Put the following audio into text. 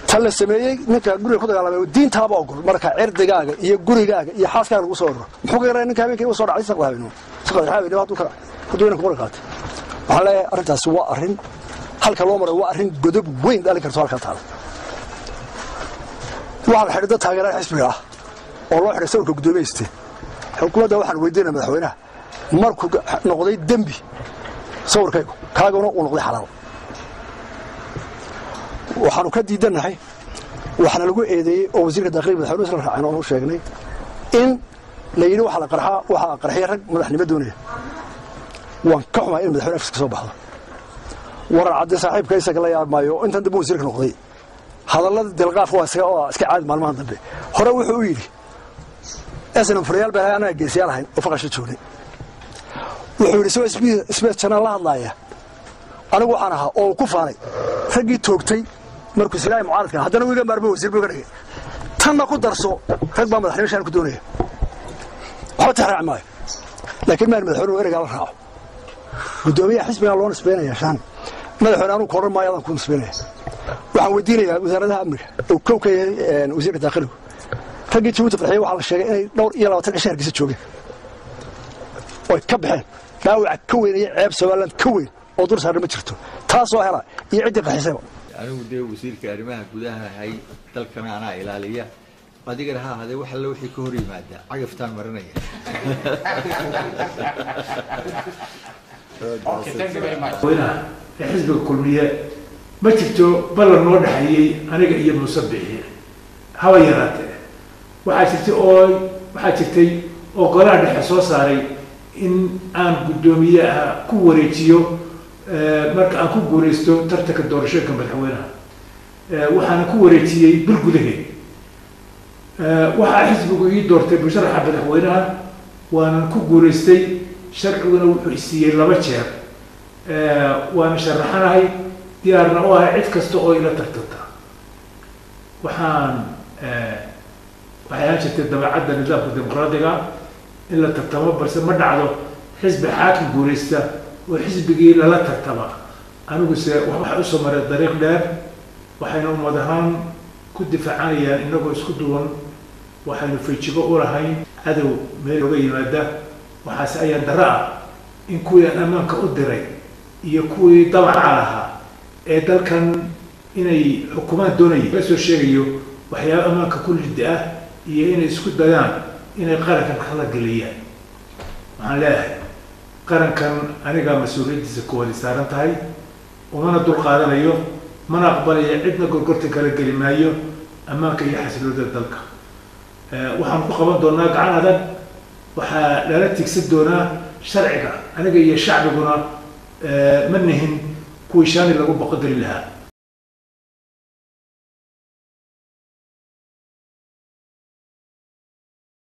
tan la sameeyey ninka guriga ku dagaalamay diintaaba ogol marka cirdigaaga iyo gurigaaga iyo xaaskaaga lagu soo orro muxuu ka yaraa ninka habeenkii u soo dhacay saqda habeenimo saqda habeenimo hadduu ka hadduu inanka qori qaatay waxaan leeyahay arrintaasi waa arrin halka loo maray waa arrin godob weyn dhalin karto halkaa taala waxaa la xidhay dad taageeraan xisbiga ah oo loo xidhay sawirka guddoomiyeiste xukuumadda waxaan weydiinaya madaxweynaha markuu noqday dembi sawirkaygu kaaguna uu noqday xalaal waxaanu ka diidannahay waxaana lagu eedeeyey oo wasiirka dakhliga madaxweynuhu isla raaceen oonu sheegnay in la yidhi waxaa la qarxaa waxaa qarxiyay rag madaxnimo doonaya waan ka xumaa in madaxweyne afkiska soo baxdo warar cadde saaxiibka isaga la yaab maayo oo intan dambe wasiirka noqday hadallada dilqaaf waa iska waa iska caadi maalmahan dambe hore wuxuu u yidhi snm furayaal baan anaga geesiyaal ahayn oo faqasha joognay wuxuu yidhi isagoo sbes janaan la hadlaaya anigu waxaan ahaa oo ku faanay raggii toogtay markuu silaahi mucaaradka haddana wiiga maarmo wasiir buu ga dhigay tanna ku darso rag baa madaxnimo shaan ku doonaya waxba tixraaci maayo laakiin maan madaxweynuhu ereygaa la raaco guddoomiyaha xisbigaa loo nisbaynaya shaan madaxweyne anugu koodhan maayo adaan ku nisbaynaya waxaan weydiinayaa wasaaradaha amniga oo kow ka yahay wasiirka daakiligu raggii jabuuti qarxiya waxaa la sheegay inay dhowr iyo labaatan cisho hargeysa joogeen oy ka baxeen dhaawaca ka weyn iyo ceeb somaliland ka weyn oo dur saarna ma jirto taasoo hela iyo ciddii qaxisayba anigu dee wasiirka arrimaha gudaha ahay dalkana anaa ilaaliya adigana ha ahadee wax alle wixii ka hor yimaada cagaftaan marinaya weynaha ee xisbiga kulmiye ma jirto ballan noo dhexeeyey aniga iyo muuse bixiye haba yaraatee waxaa jirtay oo waxaa jirtay oo golaha dhexe soo saaray in aan guddoomiyaha ku wareejiyo marka aan ku guuraysto tartanka doorashooyinka madaxweynaha waxaana ku wareejiyey bil gudaheed waxaa xisbigu ii doortay musharaxa madaxweynaha waanan ku guuraystay sharciguna wuxuu isiiyey laba jeer waana sharaxanahay diyaarna u ahay cid kasta oo ila tartanta waxaan waxay ahaan jirtay dabeecadda nidaamka dimuqraadiga in la tartamo balse ma dhacdo xisbi xaakim guuraysta oo xisbigii lala tartama aniguse waxay usoo mareen dariiq dheer waxayna ummad ahaan ku difaacanayaan inagoo isku duwan waxaynu fayjigo u lahayn cadow meel oga yimaada waxaase ayaan daro ah in kuwii aan ammaanka u diray iyo kuwii dabaca lahaa ee dalkan inay xukumaan doonayay la soo sheegayo waxyaaba ammaanka ku liddi ah iyo inay isku dayaan inay qarankan kala geliyaan waxaan leeyahay qarankan anigaa mas-uuliyaddiisa kuwadi saaran tahay umana dul qaadanayo mana aqbalaya cidna gorgortan kala geli maayo ammaanka iyo xasilooda dalka waxaan ku qaban doonaa gacan adag waxaa lala tigsan doonaa sharciga aniga iyo shacbiguna ma nihin kuwii shaani lagu boqodari lahaa